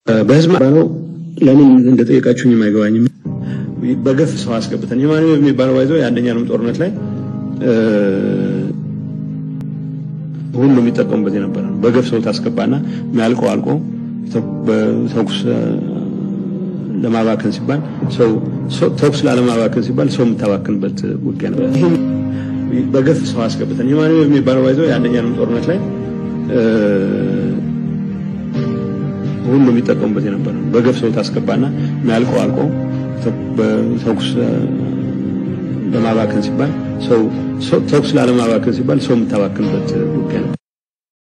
በህዝብ ነው። ለምን እንደጠየቃችሁኝ አይገባኝም። በገፍ ሰው አስገብተን የማንም የሚባለው ባይዘው የአንደኛ ዓለም ጦርነት ላይ ሁሉ የሚጠቀሙበት የነበረ ነው። በገፍ ሰው ታስገባና የሚያልቀው አልቆ ተኩስ ለማባከን ሲባል ሰው ተኩስ ላለማባከን ሲባል ሰው የምታባክንበት ውጊያ ነው። ይህም በገፍ ሰው አስገብተን የማንም የሚባለው ባይዘው የአንደኛ ዓለም ጦርነት ላይ ሁሉ የሚጠቀሙበት የነበረ ነው። በገፍ ሰው ታስገባና የሚያልቀው አልቆ ተኩስ ለማባከን ሲባል ሰው ተኩስ ላለማባከን ሲባል ሰው የምታባክንበት ውጊያ ነው።